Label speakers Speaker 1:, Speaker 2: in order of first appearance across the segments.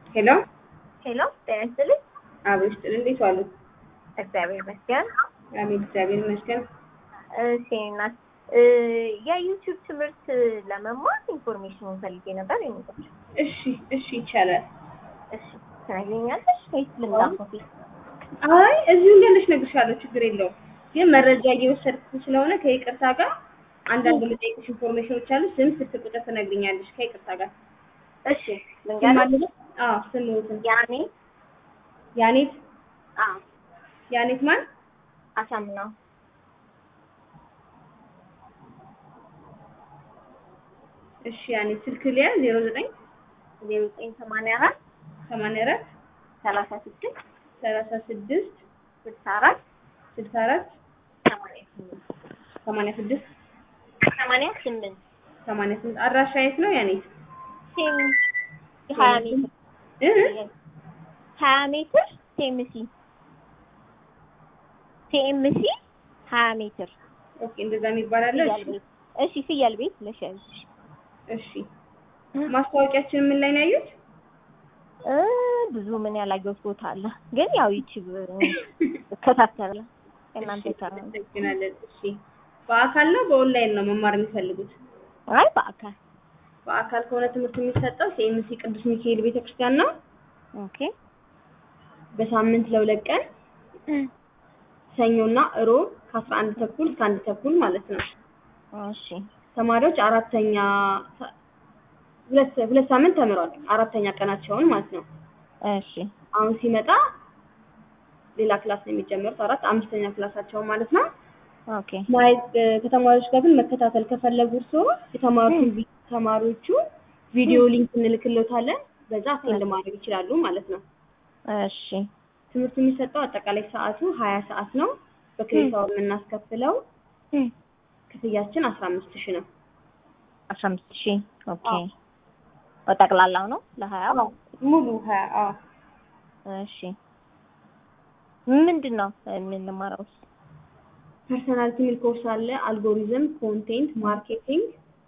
Speaker 1: ሄሎ
Speaker 2: ሄሎ ጤና ይስጥልኝ።
Speaker 1: አቤት ስጥል እንዴት ዋሉ?
Speaker 2: እግዚአብሔር ይመስገን።
Speaker 1: አሜን እግዚአብሔር ይመስገን።
Speaker 2: እሺ እናት እ የዩቲዩብ ትምህርት ለመማር ኢንፎርሜሽን ፈልጌ ነበር የሚቆጭ
Speaker 1: እሺ እሺ ይቻላል።
Speaker 2: እሺ ትነግሪኛለሽ ወይስ ልምጣ ኮፊ?
Speaker 1: አይ እዚሁ እንዳለሽ እነግርሻለሁ፣ ችግር የለውም። ግን መረጃ እየወሰድኩ ስለሆነ ከይቅርታ ጋር አንዳንድ የምጠይቅሽ ኢንፎርሜሽኖች አሉ። ስም፣ ስልክ ቁጥር ትነግሪኛለሽ ከይቅርታ ጋር።
Speaker 2: እሺ
Speaker 1: ስም
Speaker 2: ልንገርሽ።
Speaker 1: አለ? አዎ ስምዎትን።
Speaker 2: ያኔ
Speaker 1: ያኔት
Speaker 2: አዎ
Speaker 1: ያኔት ማን?
Speaker 2: አሳምነው
Speaker 1: እሺ ያኔት ስልክ ሊያ 09
Speaker 2: ዜሮ ዘጠኝ ሰማንያ አራት
Speaker 1: 84
Speaker 2: ሰላሳ ስድስት
Speaker 1: 36
Speaker 2: ስልሳ አራት
Speaker 1: 64
Speaker 2: ሰማንያ ስምንት
Speaker 1: 86
Speaker 2: ሰማንያ ስምንት
Speaker 1: 88 አድራሻ የት ነው ያኔት?
Speaker 2: ሴም ሀያ ሜትር
Speaker 1: እ
Speaker 2: ሀያ ሜትር ሴምሲ ሴምሲ ሀያ ሜትር
Speaker 1: ኦኬ እንደዛ የሚባል አለ።
Speaker 2: ፍየል
Speaker 1: እሺ
Speaker 2: ቤት እሺ ፍየል ቤት ለሸልሽ
Speaker 1: እሺ ማስታወቂያችን ምን ላይ ነው ያዩት?
Speaker 2: እ ብዙ ምን ያላየሁት ቦታ አለ፣ ግን ያው ዩቲዩብ እከታተላለሁ። እናንተ ተራ
Speaker 1: እናመሰግናለን። እሺ በአካል ነው በኦንላይን ነው መማር የሚፈልጉት?
Speaker 2: አይ በአካል
Speaker 1: በአካል ከሆነ ትምህርት የሚሰጠው ሲኤምሲ ቅዱስ ሚካኤል ቤተክርስቲያን ነው።
Speaker 2: ኦኬ
Speaker 1: በሳምንት ለሁለት ቀን ሰኞና እሮብ ከአስራ አንድ ተኩል እስከ አንድ ተኩል ማለት ነው።
Speaker 2: እሺ
Speaker 1: ተማሪዎች አራተኛ ሁለት ሁለት ሳምንት ተምረዋል። አራተኛ ቀናቸውን ማለት ነው።
Speaker 2: እሺ
Speaker 1: አሁን ሲመጣ ሌላ ክላስ ነው የሚጀምሩት። አራት አምስተኛ ክላሳቸው ማለት ነው።
Speaker 2: ኦኬ
Speaker 1: ማየት እ፣ ከተማሪዎች ጋር ግን መከታተል ከፈለጉ እርስዎ የተማሩትን ቪ- ተማሪዎቹ ቪዲዮ ሊንክ እንልክልዎታለን። በዛ አቴንድ ማድረግ ይችላሉ ማለት ነው።
Speaker 2: እሺ
Speaker 1: ትምህርቱ የሚሰጠው አጠቃላይ ሰዓቱ ሀያ ሰዓት ነው። በክሬዲት አወር የምናስከፍለው ክፍያችን አስራ አምስት ሺህ ነው።
Speaker 2: አስራ አምስት ሺህ ኦኬ
Speaker 1: አዎ።
Speaker 2: በጠቅላላው ነው ለሀያው
Speaker 1: ሙሉ ሀያ አዎ።
Speaker 2: እሺ ምንድን ነው የምንማረው?
Speaker 1: ፐርሰናሊቲ የሚል ኮርስ አለ። አልጎሪዝም፣ ኮንቴንት ማርኬቲንግ፣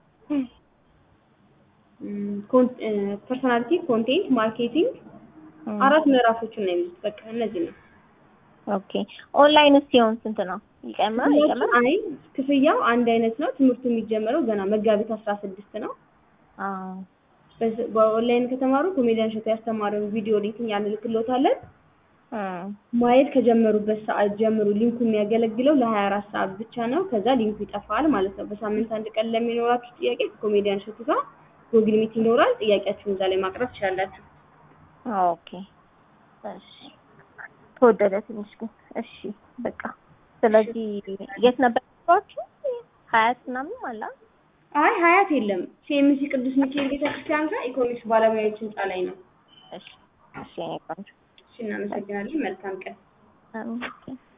Speaker 1: ፐርሰናሊቲ፣ ኮንቴንት ማርኬቲንግ አራት ምዕራፎችን ነው የሚሉት። በቃ እነዚህ ነው።
Speaker 2: ኦኬ ኦንላይን ሲሆን ስንት ነው? ይጨምራል ይጨምራል?
Speaker 1: አይ ክፍያው አንድ አይነት ነው። ትምህርቱ የሚጀመረው ገና መጋቢት አስራ ስድስት ነው።
Speaker 2: አዎ
Speaker 1: በዚ- በኦንላይን ከተማሩ ኮሜዲያን ሸቱ ያስተማረውን ቪዲዮ ሊንክ እኛ እንልክልዎታለን።
Speaker 2: እም፣
Speaker 1: ማየት ከጀመሩበት ሰዓት ጀምሮ ሊንኩ የሚያገለግለው ለሀያ አራት ሰዓት ብቻ ነው። ከዛ ሊንኩ ይጠፋል ማለት ነው። በሳምንት አንድ ቀን ለሚኖራችሁ ጥያቄ ከኮሜዲያን ሸቱ ጋር ጉግል ሚት ይኖራል። ጥያቄያችሁን እዛ ላይ ማቅረብ ትችላላችሁ።
Speaker 2: ኦኬ እሺ ተወደደ ትንሽ ግን እሺ በቃ ስለዚህ የት ነበር ያሏችሁ? ሀያት ምናምን አለ
Speaker 1: አይ ሀያት የለም። ሲኤምሲ ቅዱስ ሚካኤል ቤተክርስቲያን ጋር ኢኮኖሚክስ ባለሙያዎች ህንጻ ላይ ነው።
Speaker 2: እሺ እሺ የኔ ቆንጆ
Speaker 1: እሺ እናመሰግናለን። መልካም ቀን።
Speaker 2: አሜን